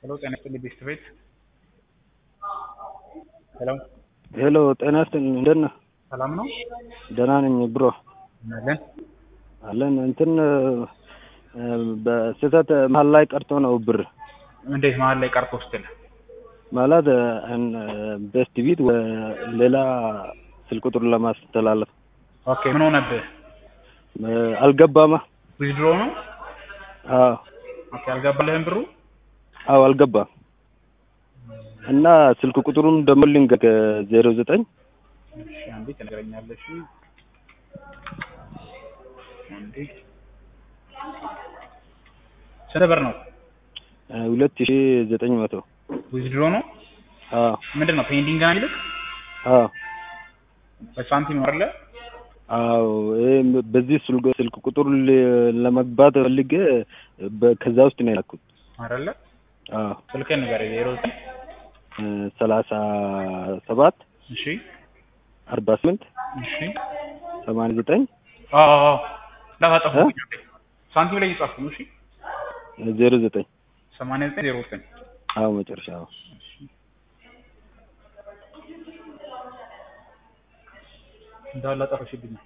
ሄሎ ጤና ይስጥልኝ ቤስት ቤት ሄሎ ሄሎ ጤና ይስጥልኝ እንደት ነህ? ሰላም ነው ደህና ነኝ ብሮ አለን አለን እንትን በስህተት መሀል ላይ ቀርቶ ነው ብር እንዴት መሀል ላይ ቀርቶ ስትል ማለት ቤስት ቢት ሌላ ስልክ ቁጥር ለማስተላለፍ ኦኬ ምን ሆነብህ አልገባማ ዊዝድሮ ነው አዎ ኦኬ አልገባልህም ብሩ አዎ አልገባም እና ስልክ ቁጥሩን ደግሞ ልንገር ዜሮ ዘጠኝ እሺ አንዴ ትነግረኛለሽ አንዴ ስንት ብር ነው ሁለት ሺ ዘጠኝ መቶ ዊዝድሮ ነው አዎ ምንድን ነው ፔንዲንግ ነው የሚልክ አዎ በሳንቲም ነው አይደለ አዎ ይሄ በዚህ ስልክ ስልክ ቁጥር ል- ለመግባት ፈልጌ በ- ከዛ ውስጥ ነው የላኩት አይደለ አዎ ስልክህን ንገረኝ ዜሮ ዘጠኝ ሰላሳ ሰባት እሺ አርባ ስምንት እሺ ሰማንያ ዘጠኝ አዎ አዎ አዎ እንዳታጠፉ ሳንቲም ላይ እየጻፍኩ ነው እሺ ዜሮ ዘጠኝ ሰማንያ ዘጠኝ ዜሮ ዘጠኝ አዎ መጨረሻ አዎ እንዳለ አጠፈሽብኝ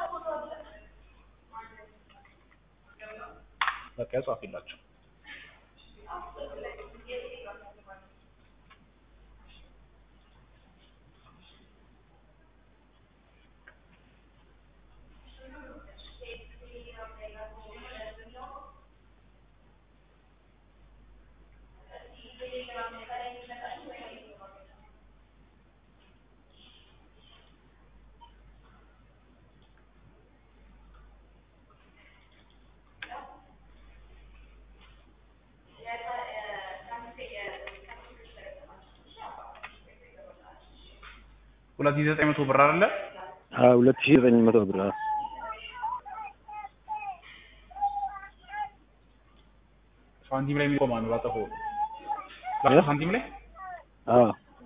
በቃ ጻፊላቸው ሁለት ሺህ ዘጠኝ መቶ ብር አይደለ አዎ ሁለት ሺ ዘጠኝ መቶ ብር አዎ ሳንቲም ላይ የሚቆማ ነው ባጠፈው ላክ ሳንቲም ላይ አዎ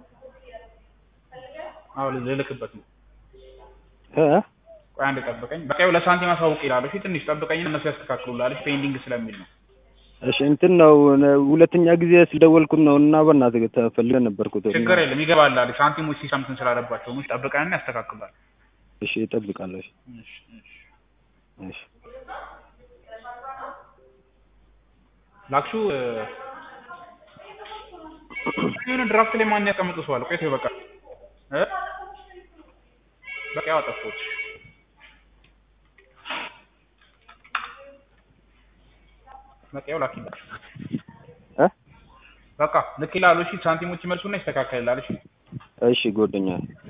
አዎ ልልክበት ነው እ ቆይ አንድ ጠብቀኝ በቃ ይኸው ለሳንቲም አሳውቅ ይላል እሺ ትንሽ ጠብቀኝ እነሱ ያስተካክሉልሃል እሺ ፔንዲንግ ስለሚል ነው እሺ እንትን ነው ሁለተኛ ጊዜ ስደወልኩት ነው እና በእናትህ ተፈልገህ ነበርኩት ችግር የለም ይገባላል ሳንቲሞች ሲሳም እንትን ስላለባቸው ነው ጠብቀንና ያስተካክሉላል እሺ እጠብቃለሁ እሺ እሺ እሺ እሺ ላክሹ የሆነ ድራፍት ላይ ማን ያስቀምጡ ሰው አለ ቆይቶ በቃ እ በቃ ያው አጠፋሁት በቃ ያው ላኪላችሁ እ በቃ ልክ ይላሉ እሺ ሳንቲሞች ይመልሱና ይስተካከልላል እሺ እሺ ጓደኛ